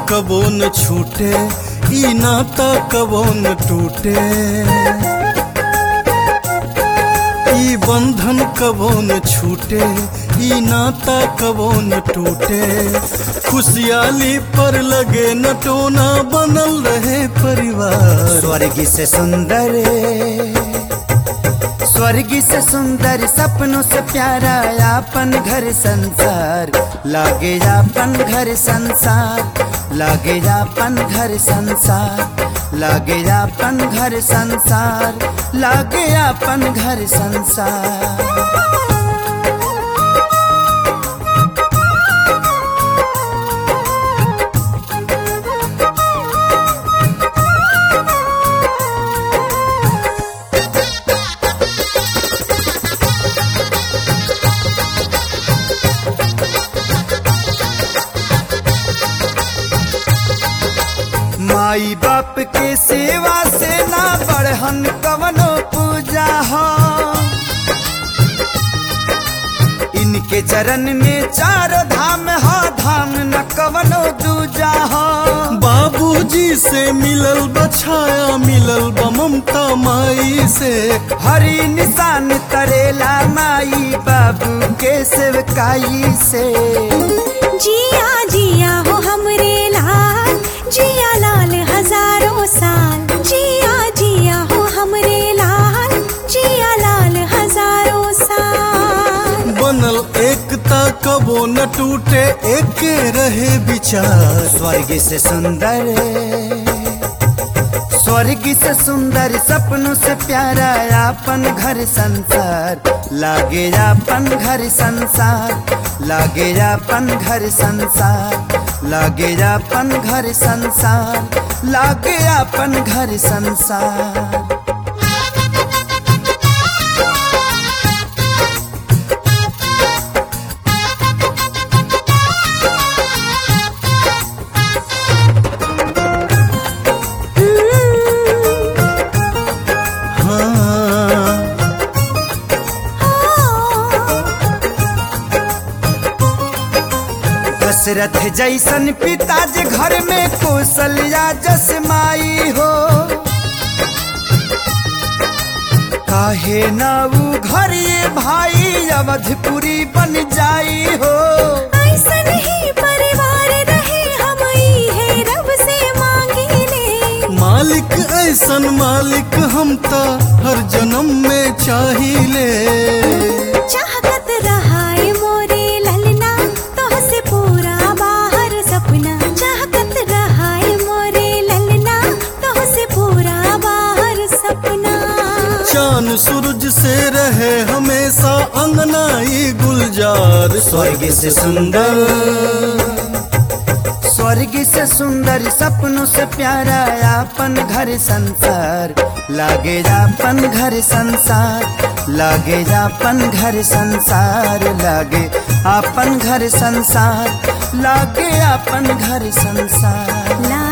कबो न छूटे ई नाता कबो न टूटे ई बंधन कबो न छूटे ई नाता कबो न टूटे खुशहाली पर लगे न टोना बनल रहे परिवार स्वर्ग से सुंदर स्वर्ग से सुंदर सपनों से प्यारा अपन घर संसार लागे अपन घर संसार लागे अपन घर संसार लागे अपन घर संसार लागे अपन घर संसार माई बाप के सेवा से ना बढ़हन कवनो पूजा हो इनके चरण में चार धाम हो धाम न कवनो दूजा हो बाबूजी से मिलल बछाया मिलल बा ममता माई से हरी निशान तरेला माई बाबू के सेवकाई से जिया जिया हो हमरे लाल जिया लाल हजारों साल जिया जिया हो हमरे लाल जिया लाल हजारों साल बनल एकता कबो न टूटे एके रहे विचार स्वर्ग से सुंदर स्वर्ग से सुंदर सपनों से प्यारा अपन घर संसार लागे अपन घर संसार लागे अपन घर संसार लागे अपन घर संसार लागे अपन घर संसार हाँ दशरथ जैसन पिताजी घर में कौशल्या जस माई हो काहे ना ऊ घर ये भाई अवधपुरी बन जाई हो ऐसन ही परिवार रहे हम है रब से मांगिले मालिक ऐसन मालिक हम ता हर जन्म में चाहिले चाहत रहाए मोरे ललना तोह से पूरा बाहर सपना चाहत रहाए मोरे ललना तोह से पूरा बाहर सपना चांद सूरज से रहे हमेशा अंगनाई गुलजार स्वर्ग से सुंदर स्वर्ग से सुंदर सपनों से प्यारा अपन घर संसार लागे अपन घर संसार लागे अपन घर संसार लागे अपन घर संसार लागे अपन घर संसार ला